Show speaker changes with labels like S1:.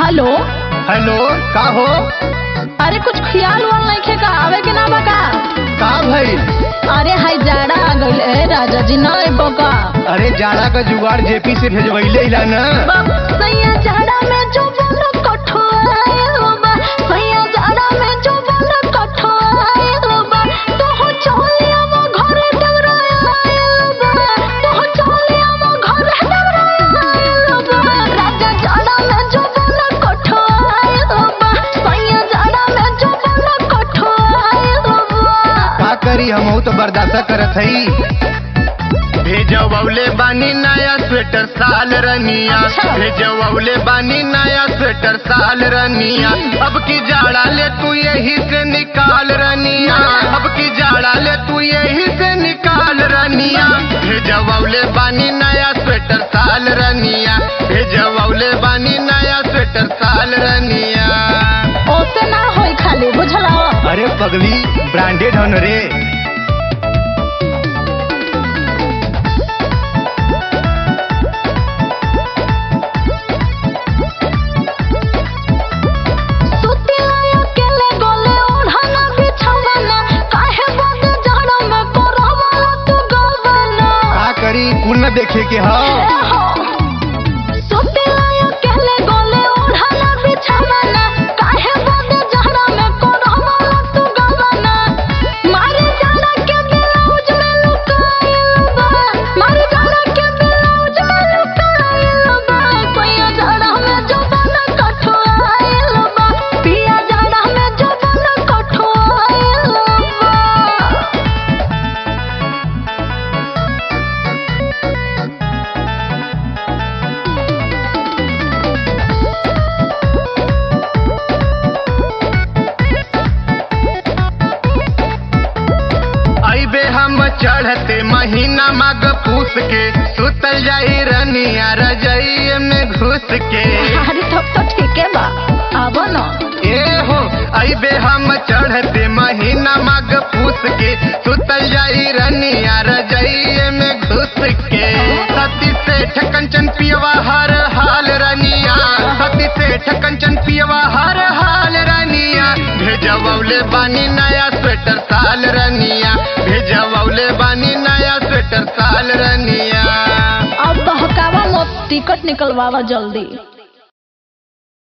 S1: Hello
S2: hello का हो
S1: अरे कुछ ख्याल वाल नहीं खे का आवे के ना बका
S2: का भइल
S1: अरे हाय जाड़ा आ गइल ए राजा जी ना ए बका
S2: अरे जाड़ा का जुगाड़ जेपी से भेजवैले इला ना
S1: बाप सैया जाड़ा में जो बोलो कठोए बा सैया जाड़ा में जो बोलो कठोए बा तो हो चलिया मो घरे डगराए बा तो हो चलिया मो घरे डगराए बा राजा जाड़ा में जो बोलो कठोए बा सैया जाड़ा में जो बोलो कठोए बा
S2: का करी हम तो बर्दाश्त करत हई भेजवले बानी नया स्वेटर साल रनिया
S1: अच्छा।
S2: भेजवले बानी नया स्वेटर साल रनिया अब की जाड़ा ले तू यही से निकाल रनिया अब की जाड़ा ले तू यही से निकाल रनिया भेजवले बानी नया स्वेटर साल रनिया भेजवले बानी नया स्वेटर साल रनिया
S1: ओसे ना होई खाली बुझला
S2: अरे पगली ब्रांडेड हन रे
S1: सुतिया अकेले गोले ओढ़ना बिछवाना काहे बद जाड़ा में करवाला तू गवाना
S2: का करी कुल न देखे के हा
S1: सुतिया अकेले गोले ओढ़ना बिछवाना काहे बद जाड़ा में करवाला तू गवाना मारे जाड़ा के ब्लाउज में लुकाइल बा मारे जाड़ा के ब्लाउज में लुकाइल बा सैया जाड़ा में जो बना कठोआइल बा पिया जाड़ा में जो बना कठोआइल बा
S2: अबे हम चढ़ते महीना मग पूस के सुतल जाई रनिया रजई में घुस के
S1: अरे तब तो ठीक है बा अब न
S2: ए हो अबे हम चढ़ते महीना मग पूस के सुतल जाई रनिया रजई में घुस के सती से ठकंचन पियवा हर हाल रनिया सती से ठकंचन पियवा हर हाल रनिया भेजवले बानी नया स्वेटर साल रनिया भेजवले बानी नया स्वेटर साल रनिया
S1: अब बहकावा मत टिकट निकलवावा जल्दी